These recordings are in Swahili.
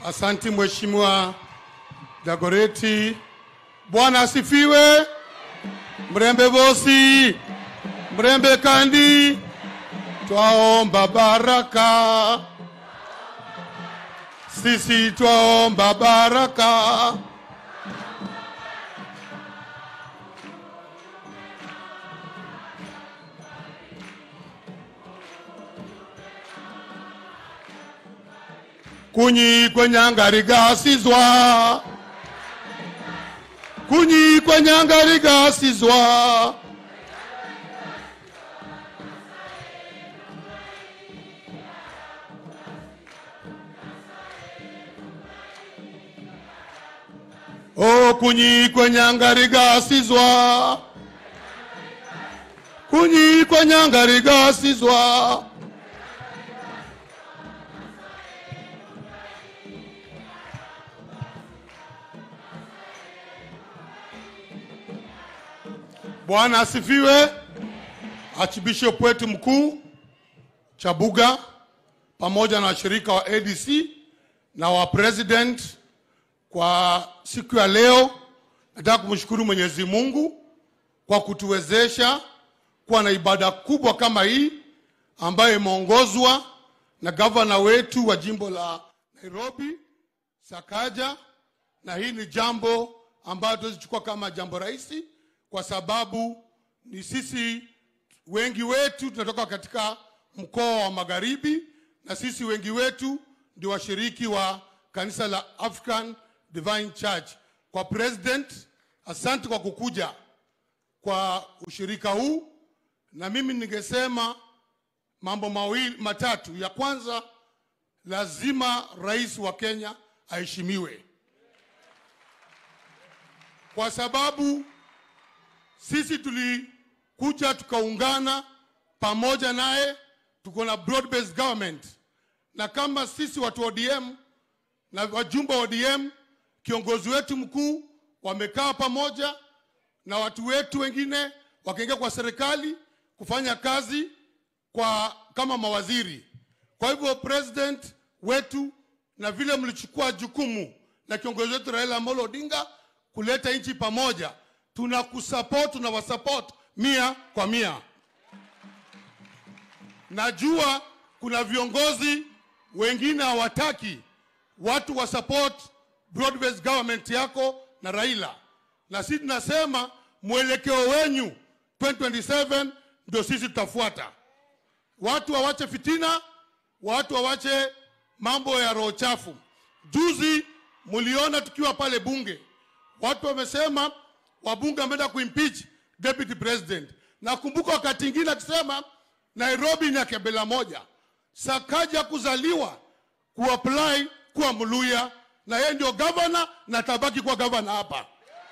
Asanti Mheshimiwa Dagoreti. Bwana asifiwe. Mrembe Bosi, Mrembe Kandi, twaomba baraka, sisi twaomba baraka. kunyi kwenyangarigasizwa kunyi kwenyangarigasizwa o kunyi kwenyangarigasizwa kunyi kwenyangarigasizwa Bwana asifiwe. Archbishop wetu mkuu Chabuga pamoja na washirika wa ADC na wa president kwa siku ya leo, nataka kumshukuru Mwenyezi Mungu kwa kutuwezesha kuwa na ibada kubwa kama hii ambayo imeongozwa na gavana wetu wa jimbo la Nairobi Sakaja, na hii ni jambo ambayo tuwezichukua kama jambo rahisi kwa sababu ni sisi wengi wetu tunatoka katika mkoa wa Magharibi, na sisi wengi wetu ndio washiriki wa kanisa la African Divine Church. Kwa president, asante kwa kukuja kwa ushirika huu, na mimi ningesema mambo mawili matatu. Ya kwanza, lazima rais wa Kenya aheshimiwe kwa sababu sisi tulikuja tukaungana pamoja naye, tuko na broad based government, na kama sisi watu wa ODM na wajumbe wa ODM, kiongozi wetu mkuu wamekaa pamoja na watu wetu wengine wakaingia kwa serikali kufanya kazi kwa kama mawaziri. Kwa hivyo president wetu, na vile mlichukua jukumu na kiongozi wetu Raila Amolo Odinga kuleta nchi pamoja, tunakusupport, tunawasupport mia kwa mia. Najua kuna viongozi wengine hawataki watu wa support broad based government yako na Raila, na sisi tunasema mwelekeo wenyu 2027 ndio sisi tutafuata. Watu wawache fitina, watu wawache mambo ya roho chafu. Juzi mliona tukiwa pale bunge, watu wamesema wabunge wameenda kuimpeach deputy president. Nakumbuka wakati ingine akisema Nairobi ni ya kabila moja, Sakaja kuzaliwa kuapply kuwa Mluya na yeye ndio gavana na tabaki kuwa gavana hapa.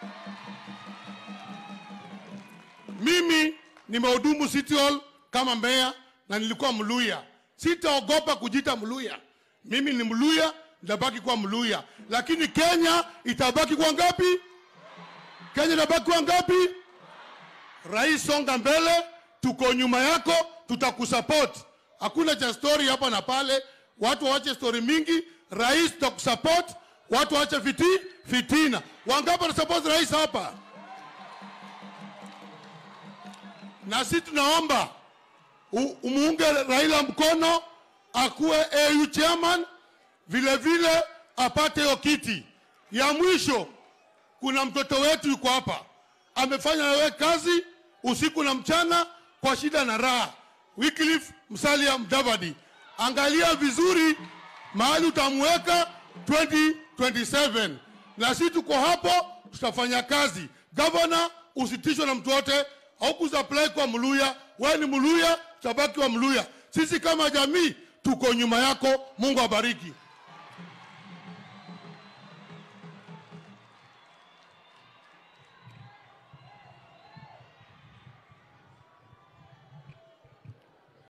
Mimi nimehudumu City Hall kama meya na nilikuwa Mluya, sitaogopa kujita Mluya. Mimi ni Mluya, nitabaki kuwa Mluya, lakini Kenya itabaki kwa ngapi? Kenya itabaki kwa ngapi? Rais, songa mbele, tuko nyuma yako, tutakusupport. Hakuna cha story hapa na pale, watu waache story mingi. Rais, tutakusupport, watu waache fiti fitina. Wangapi wanasupport rais hapa? Na sisi tunaomba u- umuunge Raila mkono akuwe AU chairman, vile vile apate hiyo kiti. Ya mwisho, kuna mtoto wetu yuko hapa amefanya nawe kazi usiku na mchana kwa shida na raha, Wycliffe Musalia Mudavadi. Angalia vizuri mahali utamweka 2027 na sisi tuko hapo, tutafanya kazi. Gavana, usitishwe na mtu wote, haukusupply kwa Mluya, wewe ni Mluya, tutabaki wa Mluya. Sisi kama jamii tuko nyuma yako. Mungu abariki.